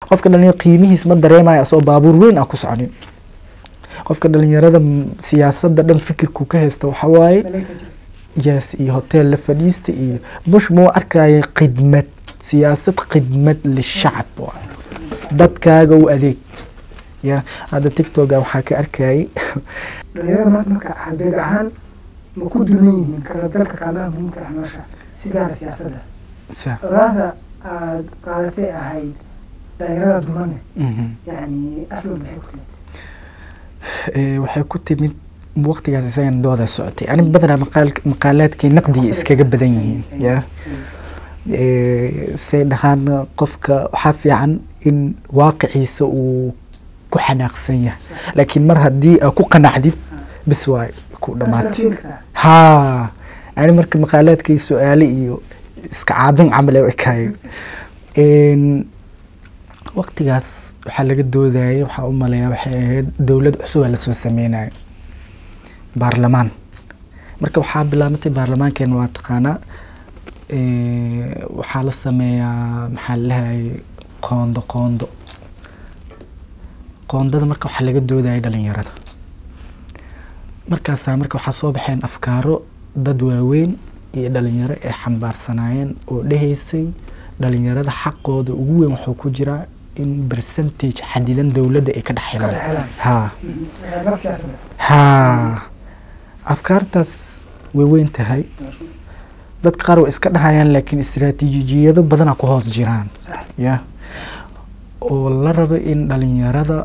qofka dhalinyaro qiimihiis ma dareemayo asoo baabuur weyn ah ku soconin qofka dhalinyarada m- siyaasadda dhan fikirku ka haysta waxaa waaye yes iyo hotel la fadhiista iyo bush muu arkaya khidmad siyaasad khidmad lishacab waay dadkaaga u adeeg ya hadda tiktoka waxaa ka arkayay dhalinyarada maanta marka halbeeg ahaan ma ku dulman yihiin ka qaybgalka kaalmaha muhiimka ah nolosha si gaara siyaasadda sa- oraahda aad qaadatay ahayd dhalinyarada dulmane mhm. yani aslan maxay ku timid Eh, waxay ku timid waqtigaas isagan dooda socotay ani badanaa maqaal- maqaalaadkii naqdiga iskaga badan yihiin ya Eh, say dhahaan qofka waxaa fiican in waaqiciisa uu ku xanaaqsan yahay laakiin mar haddii aa ku qanacdid bis waay ku dhamaatay haa ani marka maqaalaadkii su-aale iyo iska caabin camal ee u ekaayeen Een, waqtigaas waxaa laga doodayay waxaa u maleeyaa waxay ahayd dowlad cusub aa lasoo sameynayo baarlamaan marka waxaa bilaabatay baarlamaankeena waa taqaanaa Eh, waxaa la sameeyaa maxaa lalahay qoondo qoondo qoondada marka waxaa laga doodayay dhalinyarada markaasaa marka waxaa soo baxeen afkaaro dad waaweyn iyo dhalinyaro ay xambaarsanaayeen oo dhehaysay dhalinyarada xaqooda ugu weyn wuxuu ku jiraa in percentage xadidan dowladda ay ka dhex Ka helaan dhex helaan. haa garab siyaasadda haa afkaartaas way weyn tahay dadka qaar way iska dhahayaan laakiin istiraatiijiyado badana ku hoos jiraan Sax. ya oo la rabo in dhalinyarada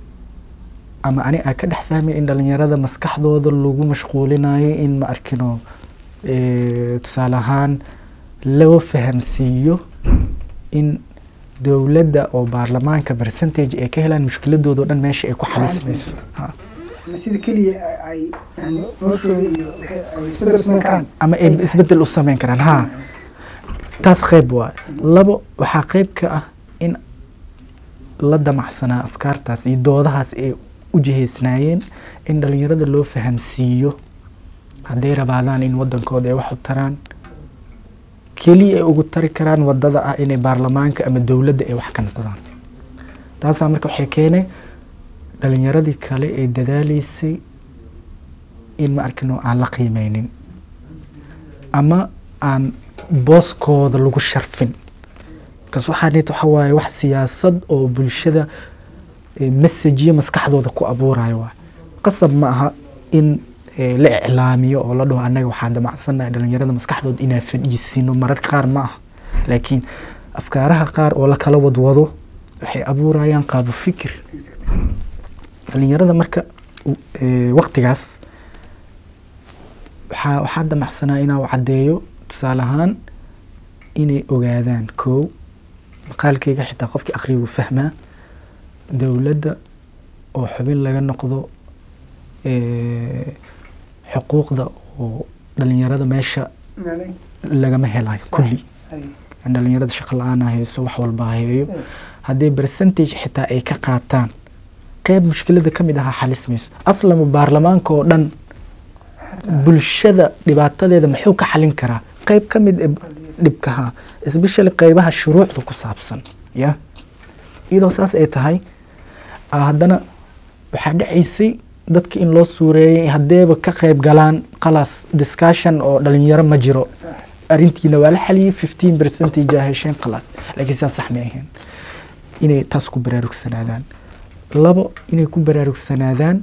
ama ani aa ka dhex fahmay in dhalinyarada maskaxdooda lagu mashquulinayo in ma arkino eh, tusaale ahaan loo fahamsiiyo in dowladda oo baarlamaanka percentage ay ka helaan mushkiladooda oo dhan meesha ay ku xalismayso Ha. ama sida keliya ay yani noloshooda iyo wixii ay isbedel samayn karaan ama ay isbedel u sameyn karaan ha taas qayb waa labo waxaa qayb ka ah in la damacsanaa afkaartaas iyo doodahaas ay u jihaysnaayeen in dhalinyarada loo fahamsiiyo hadday rabaadaan in wadankooda ay wax u taraan keliya ay ugu tari karaan wadada ah inay baarlamaanka ama dowladda ay wax ka noqdaan taasaa marka waxay keenay dhalinyaradii kale ee dadaaleysay in ma arkino aan la qiimeynin ama aan booskooda lagu sharfin kas waxaa nit waxa waaye wax siyaasad oo bulshada eh, messageyo maskaxdooda ku abuurayo waa qasab ma aha in eh, la iclaamiyo oo la dhaho annaga waxaan damacsannahay dhalinyarada maskaxdooda inaan fadhiisino mararka qaar ma aha laakiin afkaaraha qaar oo la kala wadwado waxay abuurayaan qaabo fikir dhalinyarada marka u- eh, waqtigaas waxaa waxaa damacsanaa inaa u caddeeyo tusaale ahaan inay ogaadaan kow maqaalkeyga xitaa qofkii akhriya wuu fahmaa dowladda oo xubin laga noqdo eh, xuquuqda oo dhalinyarada meesha inaalay lagama helayo kulli ay in dhalinyarada shaqo la-aan ha hayso wax walba ha heeyo yes. haddii percentage xitaa ay ka qaataan qeyb mushkilada ka mid ahaa xalis mayso aslama baarlamaanka oo dhan Xataa bulshada dhibaatadeeda muxuu ka xalin karaa qeyb ka mid eh, dhibkaha especially qeybaha shuruucda ku saabsan ya iyadoo saas ay tahay ah, haddana waxaa dhacaysay dadka in loo suureeyay haddeeba ka qeyb galaan qalaas discussion oo dhalinyaro ma jiro sax arrintiina waa la xaliyey fifteen percentage aa hesheen khalaas laakiin sidaas sax ma ahayn inay taas ku baraarugsanaadaan labo inay ku baraarugsanaadaan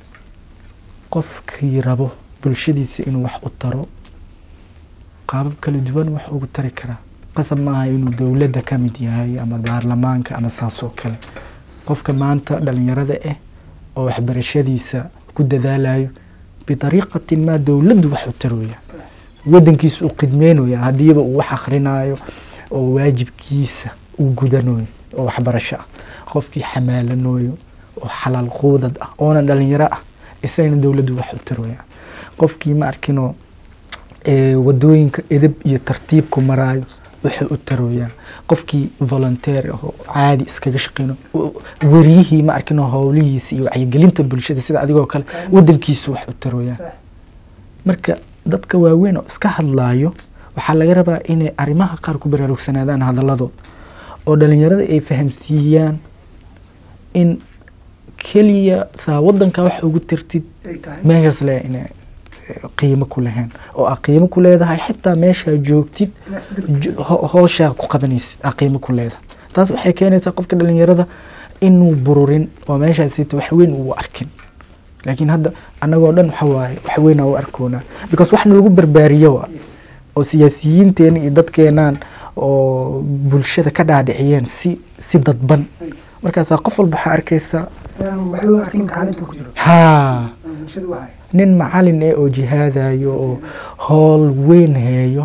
qofkii rabo bulshadiisa inuu wax u taro qaabab kala duwan wax ugu tari karaa qasab maaha inuu dowladda ka mid yahay ama baarlamaanka ama saas oo kale qofka maanta dhalinyarada ah oo waxbarashadiisa ku dadaalayo bidariiqatin maa dowladdu wax u tarooya sax wadankiisa uu khidmeynaya haddiiba uu wax akhrinayo oo waajibkiisa uu gudanayo oo waxbarasho ah qofkii xamaalanayo oo xalaal quudad ah oonan dhalinyaro ah isagana dowladdu wax u taraya qofkii ma arkino ee, wadooyinka edeb iyo tartiibku maraayo wuxuu u taroyaa qofkii volunteer ah oo caadi iskaga shaqeyno w- wariyihii ma arkino howlihiisa iyo wacyigelinta bulshada sida adigoo kale wadankiisu wax u taroyaa sax marka dadka waaweyn oo iska hadlaayo waxaa laga rabaa inay arrimaha qaar ku baraarugsanaadaan hadalladood oo dhalinyarada ay fahamsiiyaan in keliya saa wadanka wax ugu tirtid ay tahay meeshaas le ina qiimo ku lahayn oo aa qiimo ku leedahay xitaa meeshaa joogtid inaa isbedel jo- ho- hooshaa ku qabanaysid aa qiimo ku leedahay taas waxay keenaysaa qofka dhalinyarada inuu bururin oo meeshaasita wax weyn uu arkin laakiin hadda annagoo dhan waxa waaye wax weyn aa u arkoonaa because waxna lagu barbaariyo waa yes oo siyaasiyiinteena iyo dadkeenaan oo bulshada ka dhaadhiciyeen si si dadban yes markaasaa qof walba waxaa arkaysaa inaan waxba u arkin kaalinta ku jiro haa aan bulshada u hayo nin macalin eh oo jihaadayo oo howl weyn heeyo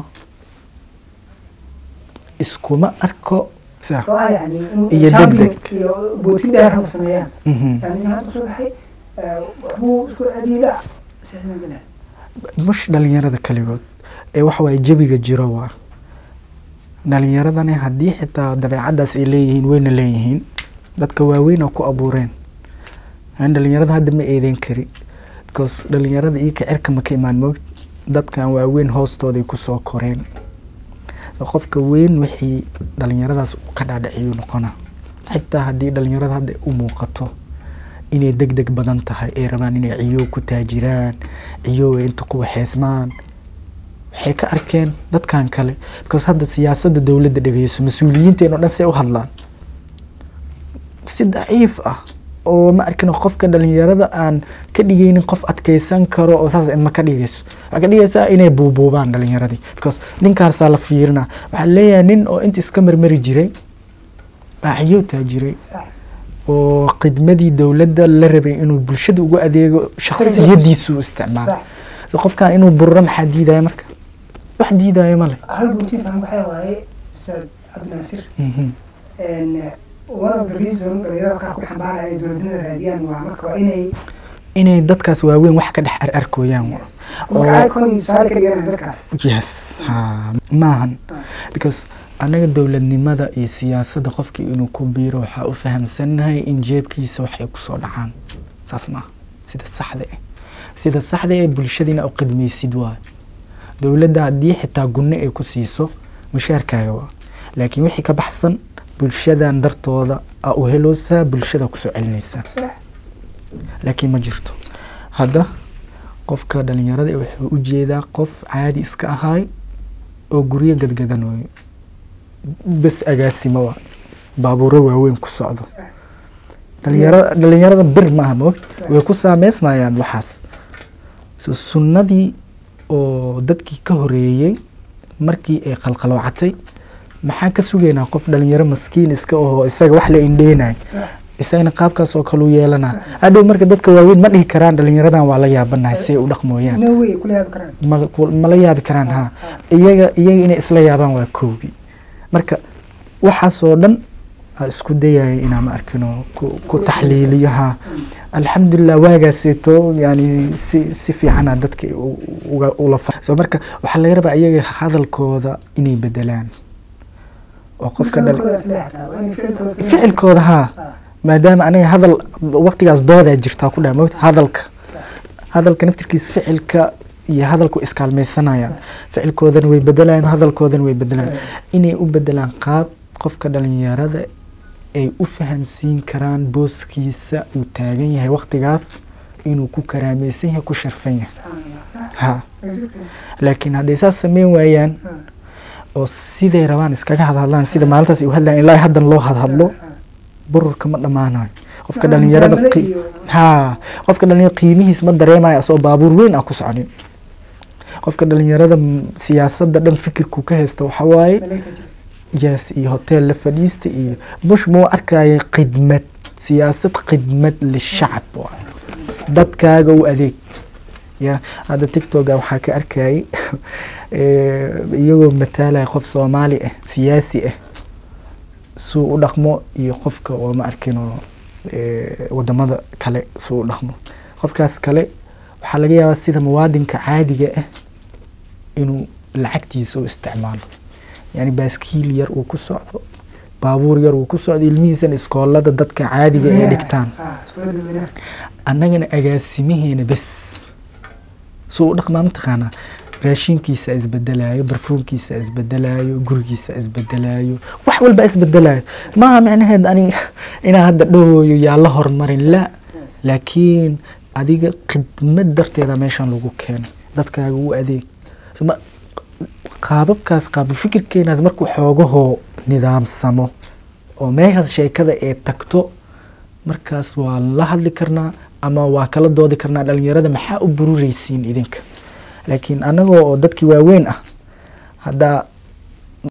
iskuma arko sa- oo ah yani in Iyo champion degdeg. iyo bootin dheer ma sameeyaan Mhm. yani nin hadda kusoo baxay eh, waxbuu isku adiila siyaasana galaa mush dhalinyarada kaligood ee waxa waaye jabiga jiro waa dhalinyaradani haddii xitaa dabeecaddaas ay leeyihiin wayna leeyihiin dadka waaweyn oo ku abuureen aan dhalinyarada hadda ma eedeyn kari because dhalinyarada iyo kicirka ma ka imaan moog dadkan waaweyn hoostooday kusoo koreen qofka weyn wixii dhalinyaradaas ka dhaadhiciyuu noqona xitaa haddii dhalinyarada hadda u muuqato inay deg deg badan tahay ay rabaan inay ciyow ku taajiraan ciyow ay inta ku waxeysmaan waxay ka arkeen dadkan kale because hadda siyaasadda dowladda dhegeyso mas-uuliyiinteen oo dhan say u hadlaan si daciif ah oo ma arkin qofka dhalinyarada aan ka dhigaynin qof adkeysan karo oo saas ma ka dhigayso waxaa ka dhigaysaa inay buubuubaan dhalinyaradii because ninkaasaa la fiirina waxaa leeyahay nin oo inta iska marmari jiray baa ciyow taajiray sax oo khidmadii dowladda la rabay inuu bulshada ugu adeego shakhsiyadiisu isticmaalo sax so qofkan inuu burro maxaa diidaya marka wax diidaya male hal bootin faham waxaa waaye ustaad cabdinaasir Mhm. and one of the reason dhalinyarada qaar ku xambaaraya ay dowladnimada raadiyaan waa marka waa inay inay dadkaas waaweyn wax ka dhex ar arkooyaan yes marka icon iyo tusaale ka dhiganaya dadkaas yes ha maahan because anaga dowladnimada iyo siyaasadda qofkii inuu ku biiro waxaa u fahamsannahay in jeebkiisa wax ay kusoo dhacaan saas maaha sida saxda ah sida saxda ee bulshadiina u qidmaysid waa dowladda haddii xitaa gunne ay ku siiso mushaarkaaga waa laakiin wixii ka baxsan bulshadan dartooda aa u heloosaa bulshada kusoo celinaysaa sax laakiin ma jirto hadda qofka dhalinyarada eh wuxuu u jeedaa qof caadi iska ahaay oo guryo gadgadanayo bes agaasimo waa baabuuro waaweyn ku socdo dhalinyarada dhalinyarada bir maaha moog way ku saameysmayaan waxaas so sunnadii oo dadkii ka horeeyey markii ay qalqaloocatay maxaan ka sugaynaa qof dhalinyaro maskiin iska ahoo isaga wax la indheenayo sax isagana qaabkaas oo kale u yeelanaa hadhow marka dadka waaweyn ma dhihi karaan dhalinyaradan waa la yaabanahay si ay u dhaqmooyaan no way kula yaabi karaan ma ku- ma la yaabi karaan ha iyaga iyaga inay isla yaabaan waa koobi marka waxaasoo dhan aa isku dayaya inaa ma arkino ku, ku taxliiliyo ha alxamdulilah waagaaseeto yani si si fiicana dadka u- uga ula fa so marka waxaa laga rabaa iyaga hadalkooda inay bedelaan oo qofka dhal Ficilkooda is leexataa, waa inay ficilkooda ka- ficilkooda ha Ah, maadaama aniga hadal waqtigaas doodaa jirtaa ku dhaha mogta hadalka sax. hadalka naftirkiisa ficilka iyo hadalku iskaalmaysanayaan ficilkoodana way bedelayaan hadalkoodana way bedelayaan inay u bedelaan qaab qofka dhalinyarada ay u fahamsiin karaan booskiisa uu taagan yahay waqtigaas inuu ku karaamaysan yahay ku sharfan yahay Subxaanallah. Ah, ha exactly. laakiin hadday saas sameyn waayaan Ah, oo siday rabaan iskaga hadhadlaan sida maalintaas ay u hadlayaan ilaa haddan loo hadhadlo ah, bururka ma dhammaanayo qofka Ah, dhalinyarada mucaamalo qi- iyo- ha qofka dhalinyarada qiimihiis ma dareemayo asoo baabuur weyn ah ku soconin qofka dhalinyarada m- siyaasadda dhan fikirku ka haysta waxa waaye malaa'igta jira. yes iyo hotel la fadhiista iyo bush muu arkaya khidmad siyaasad khidmad lishacab waa dadkaaga u adeeg ya hadda tiktoka waxaa ka arkayay eh, iyagoo mataalaya qof soomaali ah siyaasi ah suu u dhaqmo iyo qofka oo ma arkino eh, wadamada kale suu u dhaqmo qofkaas kale waxaa laga yaabaa sida muwaadinka caadiga ah inuu lacagtiisa u isticmaalo yani baaskiil yar uu ku socdo baabuur yar uu ku socdo ilmihiisana iskoolada dadka caadiga ay dhigtaan Ah, iskuulada dadweynaha. annagana agaasimaheena bes suu u dhaqmaa mataqaanaa raashinkiisa isbedelayo barfuunkiisa isbedelayo gurigiisa isbedelayo wax walba isbedelayo maaha micnaheed ani inaa hadda dhowooyo yaa la hormarin la laakiin adiga khidmad darteeda meeshan lagu keenay dadkaaga u adeeg Ma- qaababkaas qaaba fikirkeenaas markuu xoogahoo nidaamsamo oo meeshaas sheekada ee tagto markaas waa la hadli karnaa ama waa kala doodi karnaa dhalinyarada maxaa u burureysiin idinka laakiin anagoo oo dadkii waaweyn ah haddaa